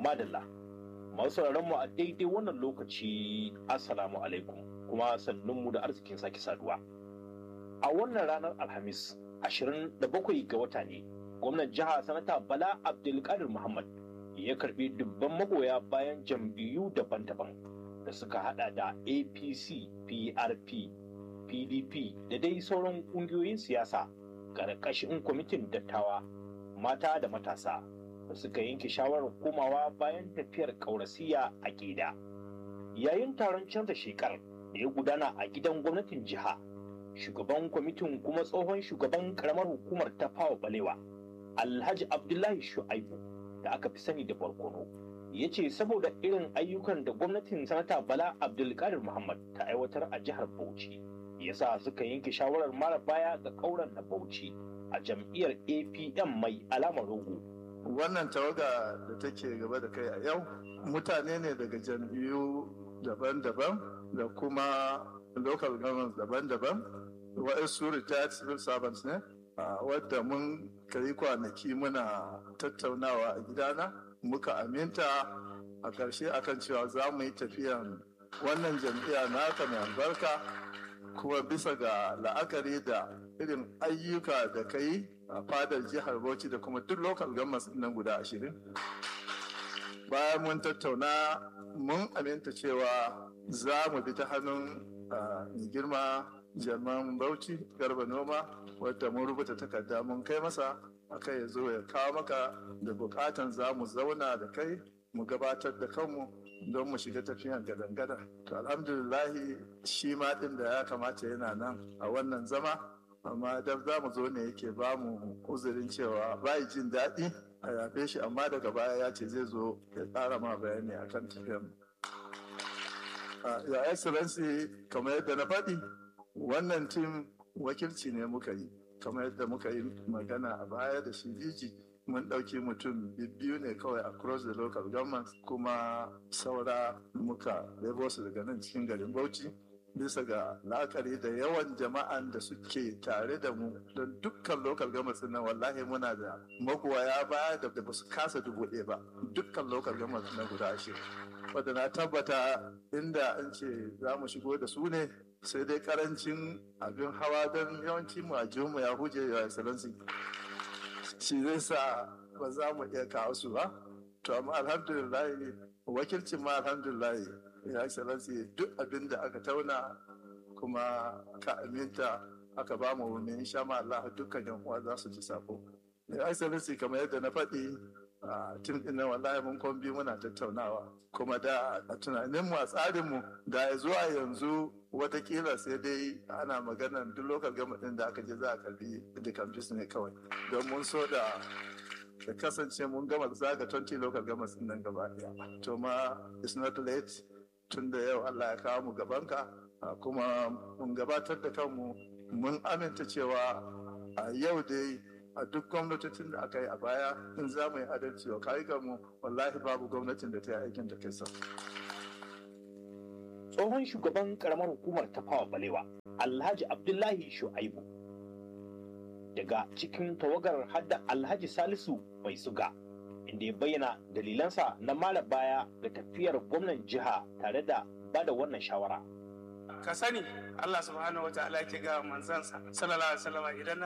madalla masu mu a daidai wannan lokaci assalamu alaikum kuma sannunmu da arzikin sake saduwa a wannan ranar alhamis 27 ga wata ne gwamnan jiha sanata bala abdulkadir muhammad ya karbi dubban magoya bayan jam'iyyu daban-daban da suka hada da apc prp pdp da dai sauran kungiyoyin siyasa ƙarƙashin kwamitin dattawa mata da matasa da suka yanke shawarar komawa bayan tafiyar ƙaurasiya a gida yayin taron canza shekar da ya gudana a gidan gwamnatin jiha shugaban kwamitin kuma tsohon shugaban karamar hukumar ta fawa balewa alhaji abdullahi shu'aibu da aka fi sani da barkono ya ce saboda irin ayyukan da gwamnatin sanata bala abdulkadir muhammad ta aiwatar a jihar bauchi yasa suka yanke shawarar mara baya ga kauran na bauchi a jam'iyyar apm mai alamar rogo wannan tawaga da take gaba da kai a yau mutane ne daga jam'iyyu daban-daban da kuma local governments daban-daban waɗansu retired civil servants ne wadda mun kai kwanaki muna tattaunawa a gidana muka aminta a ƙarshe akan cewa za mu yi tafiyan wannan jam'iyya naka mai albarka kuma bisa ga la'akari da irin ayyuka da ka yi a fadar jihar bauchi da kuma duk local governments nan guda ashirin bayan mun tattauna mun aminta cewa za mu bi ta hannun mai girma jaman bauchi garba noma wadda mun rubuta takarda mun kai masa akai ya zo ya kawo maka da bukatan za mu zauna da kai mu gabatar da kanmu don mu shiga tafiyan gadangada to alhamdulillahi shi ma din da ya kamata yana nan a wannan zama amma da za mu zo ne yake ba mu uzurin cewa bai jin daɗi a yafe shi amma daga baya ya ce zai zo ya tsara ma bayani akan tafiyan ya excellency kamar yadda na faɗi wannan tim wakilci ne muka yi kamar yadda muka yi magana a baya da shi diji mun ɗauki mutum biyu ne kawai across the local government kuma saura muka lebo su daga nan cikin garin bauchi bisa ga la'akari da yawan jama'an da suke tare da mu don dukkan local government nan wallahi muna da magoya baya da ba su kasa dubu ɗaya ba dukkan local government na guda ashirin wadda na tabbata inda an ce za mu shigo da su ne sai dai karancin abin hawa don yawanci mu a mu ya huje ya excellency shi zai sa ba za mu iya kawo su ba to amma alhamdulillah wakilcin ma alhamdulillah ya excellency duk abin da aka tauna kuma ka aminta aka ba mu wani insha ma Allah dukkan yan uwa za su ji sako ya excellency kamar yadda na faɗi a tim din nan wallahi mun kwambi muna tattaunawa kuma da a tunanin mu a tsarin mu da zuwa yanzu watakila sai dai ana maganar duk local government da aka je za a karbi the campus ne kawai don mun so da da kasance mun gama zaga 20 local governments nan gaba daya to ma it's not late tun da yau Allah ya kawo mu gabanka kuma mun gabatar da kanmu mun aminta cewa a yau dai a duk gwamnatocin da aka yi a baya in za mu yi adalci wa mu wallahi babu gwamnatin da ta yi aikin da kai sa. tsohon shugaban karamar hukumar tafawa balewa alhaji abdullahi shu'aibu daga cikin tawagar hadda alhaji salisu mai suga inda ya bayyana dalilansa na mara baya ga tafiyar gwamnan jiha tare da bada wannan shawara ka sani Allah subhanahu wa ta'ala ke ga manzansa sallallahu alaihi wasallam idan